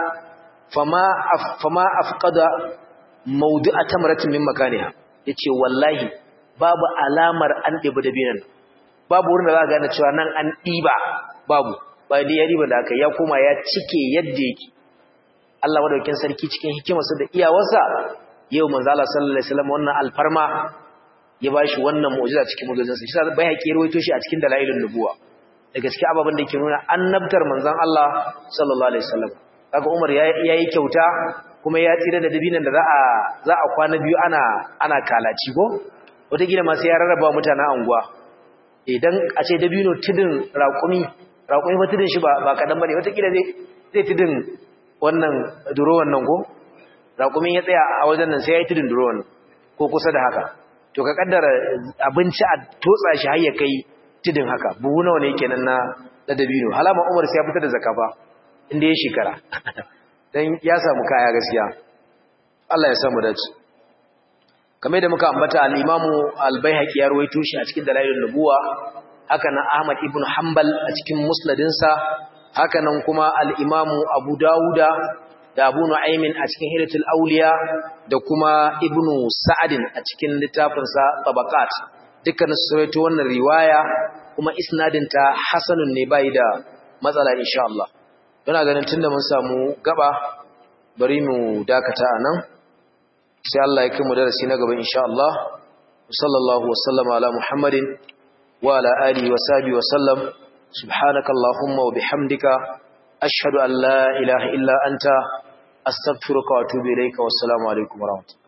Speaker 1: fama fama afqada mawdu'a tamratin min makaniha yace wallahi babu alamar an diba dabinan babu wurin da za ka gane cewa nan an diba babu ba dai ya riba da aka ya koma ya cike yadda yake Allah madaukakin sarki cikin hikimarsa da iyawarsa yau manzo Allah sallallahu alaihi wasallam wannan alfarma ya bashi wannan mu'jiza cikin mu'jizansa shi sai bai haƙi rawaito shi a cikin dalailun nubuwa daga cikin ababen da ke nuna annabtar manzon Allah sallallahu alaihi wasallam kaga Umar yayi kyauta kuma ya tsira da dabinan da za a za a kwana biyu ana ana kalaci ko wata gida ma sai ya rarraba mutanen anguwa idan a ce dabino tudun raƙumi raƙumi ba tudun shi ba kaɗan ba ne watakila zai tudun wannan durowan nan ko raƙumin ya tsaya a wajen nan sai ya yi tudun durowan ko kusa da haka to ka kaddara abinci a totsa shi har ya kai tudun haka buhu nawa ne kenan na na dabino halama umar sai ya fitar da zakka ba inda ya shekara dan ya samu kaya gaskiya Allah ya samu dace kamar da muka ambata al-Imamu al-Baihaqi ya rawaito shi a cikin dalailun nubuwa haka nan Ahmad ibn Hanbal a cikin musnadinsa haka nan kuma al-Imamu Abu Dawuda da Abu Nu'aymin a cikin Hilatul Awliya da kuma Ibn Sa'adin a cikin littafinsa Tabaqat dukkan su rawaito wannan riwaya kuma isnadin ta hasanun ne bai da matsala insha Allah ina ganin tunda mun samu gaba bari mu dakata anan sai Allah ya kai mu darasi na gaba insha Allah sallallahu wasallama ala muhammadin wa ala alihi wa sahbihi wa sallam subhanaka allahumma wa bihamdika ashhadu an la ilaha illa anta astaghfiruka wa atubu ilayka wassalamu alaikum wa rahmatullahi